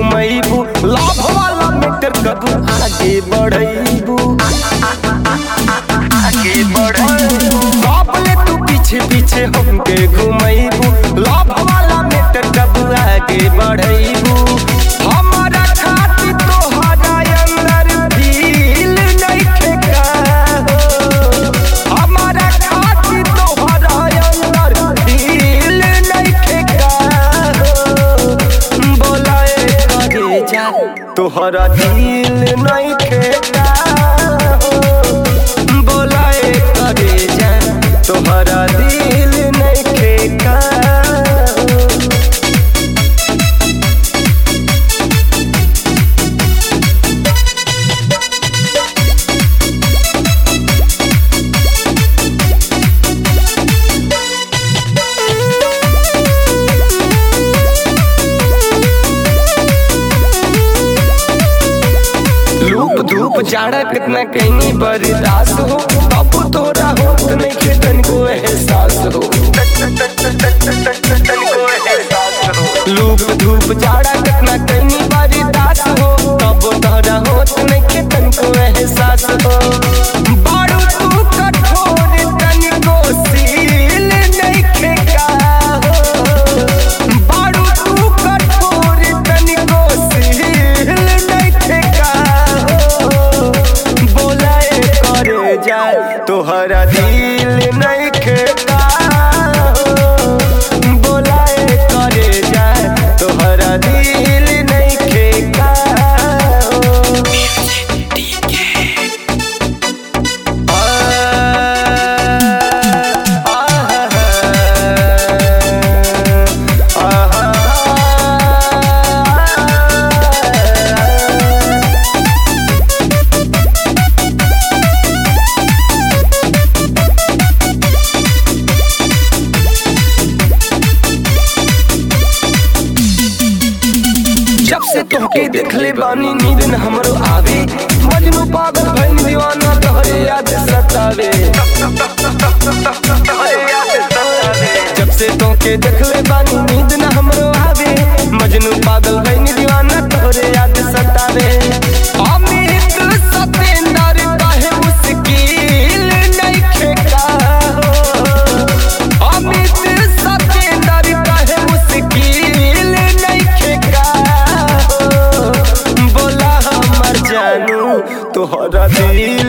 घुमैबू लाभ वाला मीटर कब आगे बढ़ैबू आगे बढ़ैबू बाबले तू पीछे पीछे हमके घुमैबू लाभ वाला मीटर कब आगे बढ़ैबू हमारा खातिर तोहरा अंदर दिल नइखे का हो हमारा खातिर तोहरा अंदर दिल नइखे का हो बोलाए करे जा तोहरा दिल नइखे का हो बोलाए करे जा तोहरा दिल नइखे का हो लूप धूप जाड़ा कितना कहीं बर्दाश्त हो अब तोरा होत नहीं के तनिको एहसास हो लूप धूप जाड़ा कितना कहीं बर्दाश्त हो अब तोरा होत नहीं के तनिको एहसास हो बारू तू कठोर तनिको सील नहीं खेका हो बारू तू कठोर तनिको सील नहीं खेका हो बोलाए करे जाए तोहरा दिल नहीं खेका हो बोलाए करे जाए तोहरा दिल नहीं खेका हो जब से तोहके देखले बानी नींद न हमरो आवे मजनू पागल भइल दीवाना तोहरे याद सतावे जब से तोहके देखले बानी नींद न हमरो आवे मजनू पागल भइल दीवाना तोहरे याद सतावे अमित सतेंदर काहे मुश्किल नइखे का हो अमित सतेंदर काहे मुश्किल नइखे का हो बोला हमर जानू तोहरा दिल